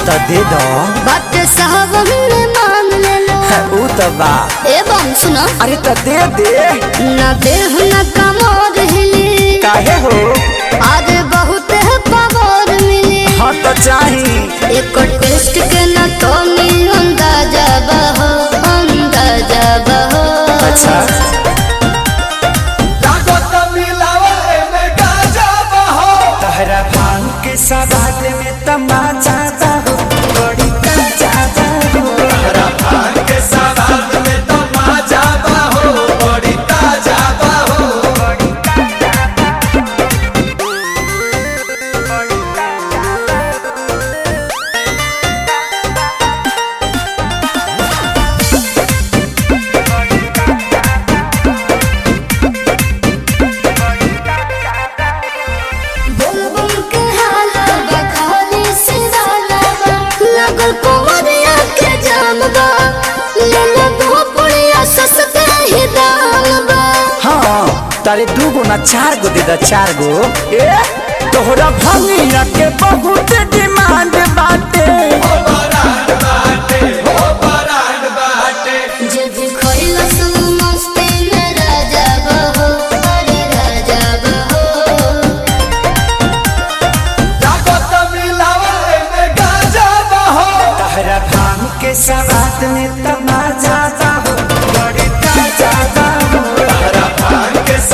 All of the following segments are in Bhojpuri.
तो दे दो बात साहब हमने मांग ले लो ऊ तो बा एवं सुनो अरे तो दे दे न देह न कमोर हिली काहे हो आज बहुत है पावर मिली हाँ तो चाही एक टेस्ट के न तो नी अंदाजा बहो अंदाजा बहो अच्छा तहरा भांग के सवाद में तमाचा हो बड़ी ताजा हो बुलबुल के हाला बखाली से डाला लगल कुंवरिया के जाम बा ले ले भोपड़िया सस्ते ही दाम बा हाँ तारे दू गो ना चार गो दे दा चार गो ए तोहरा भंगिया के बहुत डिमांड बाटे जे भी खोइला सु मस्ती में राजा बहो अरे राजा बहो तहरा भांग के सवाद में तमाचा हो बड़ी ताजा हो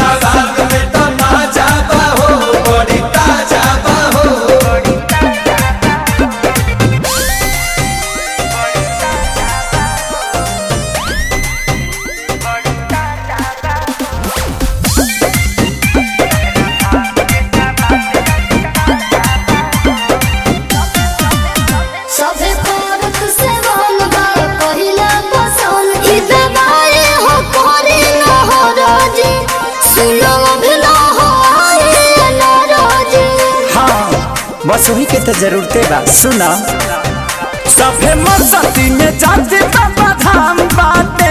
सभे करत से वन बा पहिला पसंद ई दवाई हो कोरी न हो रोजी सुनो भी न हो आए न रोजी हाँ बस वही के तो जरूरते बा सुना सभे मस्ती में जाते बाबा धाम बाटे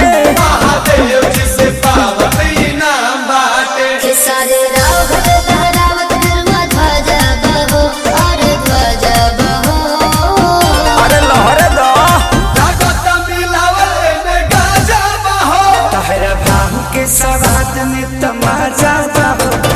के सारे रावत लहरावत गरवा ध्वजा बहो अरे ध्वजा बहो अरे लहरे दो तहरा भांग के सवाद में तमाचा हो